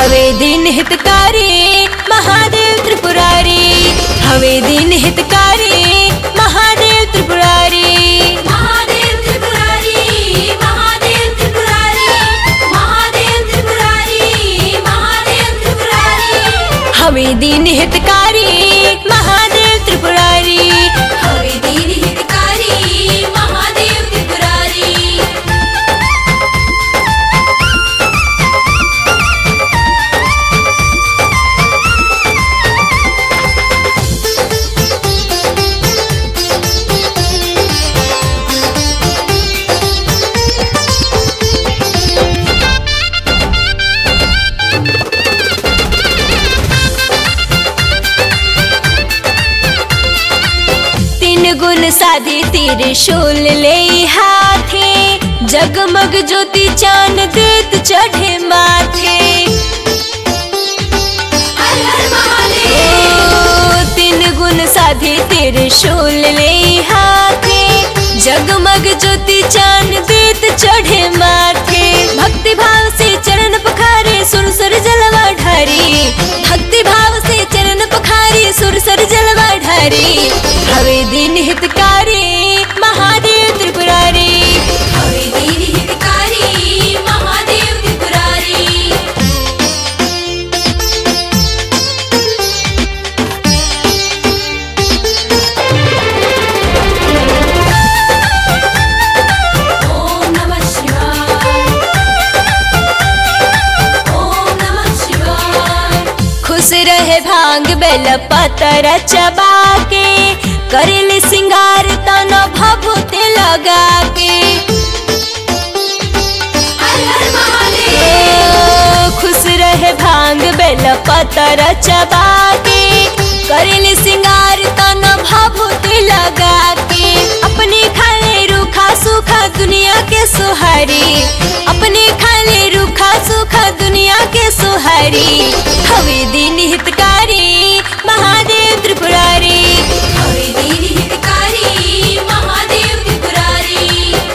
हवे दिन हितकारी महादेव त्रिपुरारी हवे दिन हितकारी महादेव त्रिपुरारी महादेव त्रिपुरारी महादेव त्रिपुरारी महादेव त्रिपुरारी महादेव त्रिपुरारी हवे दिन हितकारी महादेव त्रिपुरारी हवे दीन हितकारी महादेव त्रिपुरारी तीन गुण साधी त्रिशूल ले हाथे जगमग ज्योति चांद देत चढ़े माथे हर हर महादेव ओ, तीन गुण साधी त्रिशूल ले हाथे जगमग ज्योति चांद देत चढ़े माथे भक्ति भाव से चरण पखारे सुर सुर जलवा ढारी भक्ति भाव से चरण पखारे सुर सुर जलवा ढारी हवे दिन हितकारी महादेव त्रिपुरारी हवे दीन हितकारी महादेव त्रिपुरारी ओम नमः शिवाय ओम नमः शिवाय खुश रहे भांग बेल पतर चबा के करेले सिंगार तन भभूति लगा के हर हर महादेव ओ, खुश रहे भांग बेल पतर चबा के करेले सिंगार तन भभूति लगा के अपने खाले रूखा सूखा दुनिया के सुहारी अपने खाले रूखा सूखा दुनिया के सुहारी हवे दिन हितकारी महादेव त्रिपुरारी हवे दीन हितकारी महादेव त्रिपुरारी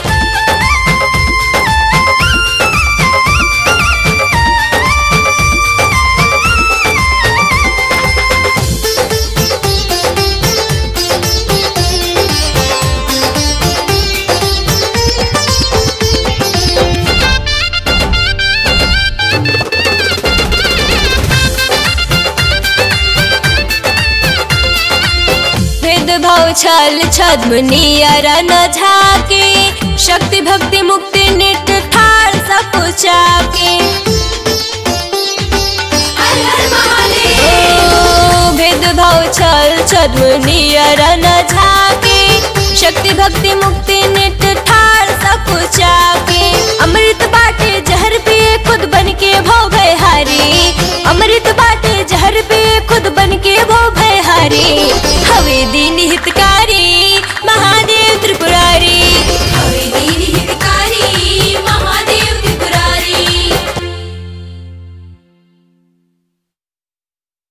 भेदभाव छल छद्म नियर न झाके शक्ति भक्ति मुक्ति निट ठार सब के हर हर महादेव ओ, भेदभाव छल छद्म नियर न झाके शक्ति भक्ति मुक्ति निट ठार सब के अमृत